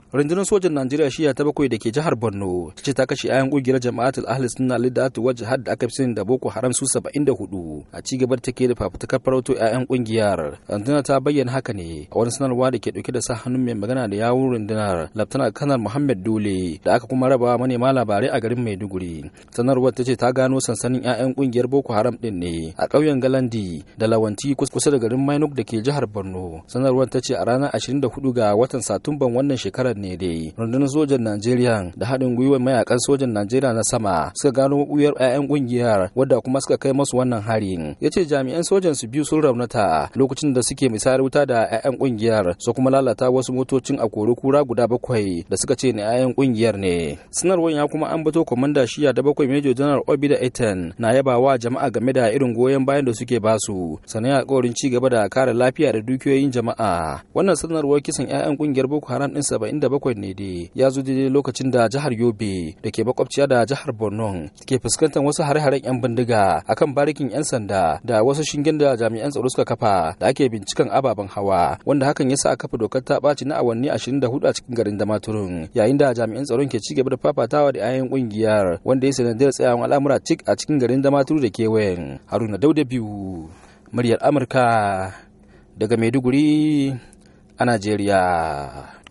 rundunar sojan najeriya shiya ta bakwai da ke jihar borno ta ce ta kashe ayan kungiyar jama'atul ahli sunna lidatu wajh had da aka fi sani da boko haram su 74 a ci gaba take da fafutukar farauto ayan kungiyar rundunar ta bayyana haka ne a wani sanarwa da ke dauke da sa hannun mai magana da yawun rundunar laftana kanar muhammad dole da aka kuma raba manema labarai a garin maiduguri sanarwar ta ce ta gano sansanin ayan kungiyar boko haram din ne a ƙauyen galandi da lawanti kusa da garin mainuk da ke jihar borno sanarwar ta ce a ranar 24 ga watan satumban wannan shekarar ne dai rundunar sojan najeriya da haɗin gwiwar mayakan sojan najeriya na sama suka gano mabuyar 'ya'yan ƙungiyar wadda kuma suka kai masu wannan harin ya ce jami'an sojan su biyu sun raunata lokacin da suke misayar wuta da 'ya'yan ƙungiyar su kuma lalata wasu motocin a kori kura guda bakwai da suka ce na 'ya'yan ƙungiyar ne sanarwar ya kuma ambato kwamanda shiya da bakwai major general obida etan na yabawa jama'a game da irin goyon bayan da suke basu sannan alƙawarin ci gaba da kare lafiya da dukiyoyin jama'a wannan sanarwar kisan 'ya'yan ƙungiyar boko haram ɗin saba'in da bakwai ne dai ya zo daidai lokacin da jihar yobe da ke makwabciya da jihar borno ke fuskantar wasu hare-haren 'yan bindiga akan barikin 'yan sanda da wasu shingen da jami'an tsaro suka kafa da ake binciken ababen hawa wanda hakan ya sa a kafa dokar ta ɓaci na awanni 24 a cikin garin damaturun yayin da jami'an tsaron ke ci gaba da fafatawa da 'ya'yan kungiyar wanda ya sanadiyar tsayawan al'amura cik a cikin garin damaturu da kewayen haruna dauda biyu muryar amurka daga maiduguri a najeriya